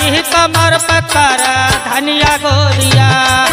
पातारी कमर पकर धनिया गोरिया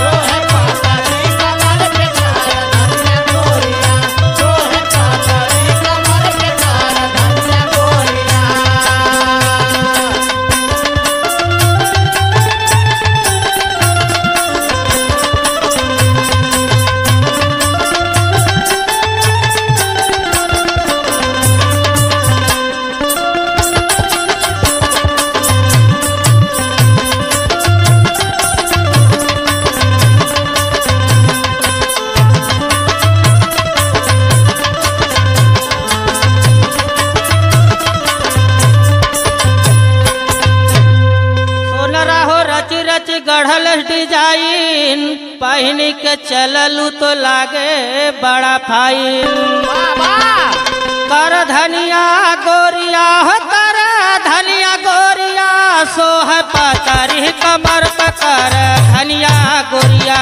सोनरा हो रच रच गढ़ल डिजाइन पहन के चललू तो लागे बड़ा फाइन कर धनिया गोरिया हो कर धनिया गोरिया सोह पातारी कमर पकर धनिया गोरिया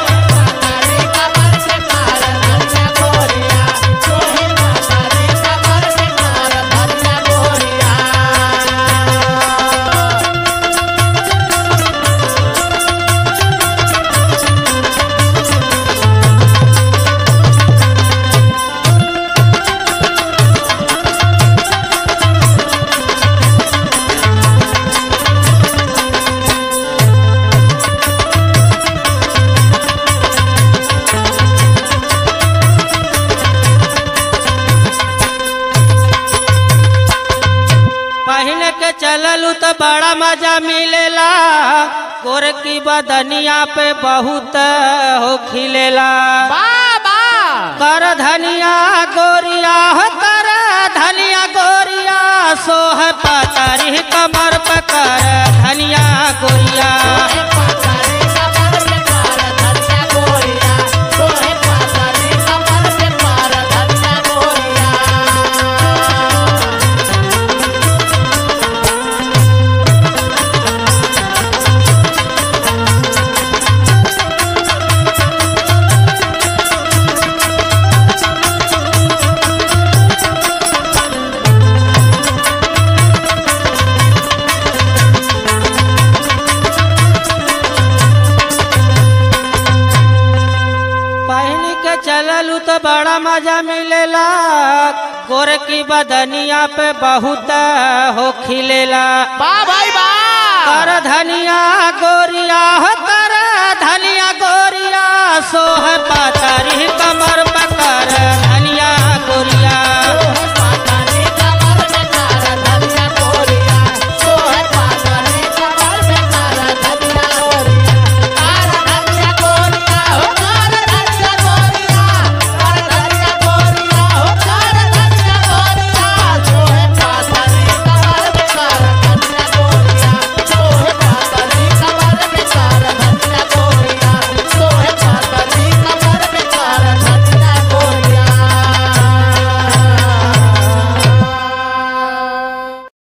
पहन के चललू तो बड़ा मजा मिलेला गोर की बदनिया पे बहुत हो खिलेला कर धनिया गोरिया हो कर धनिया गोरिया सोह पातारी कमर पकर धनिया गोरिया पहन के चललू तो बड़ा मजा मिलेला गोर की बदनिया पे बहुत हो खिलेला कर धनिया गोरिया हो कर धनिया गोरिया सोह पातारी कमर पक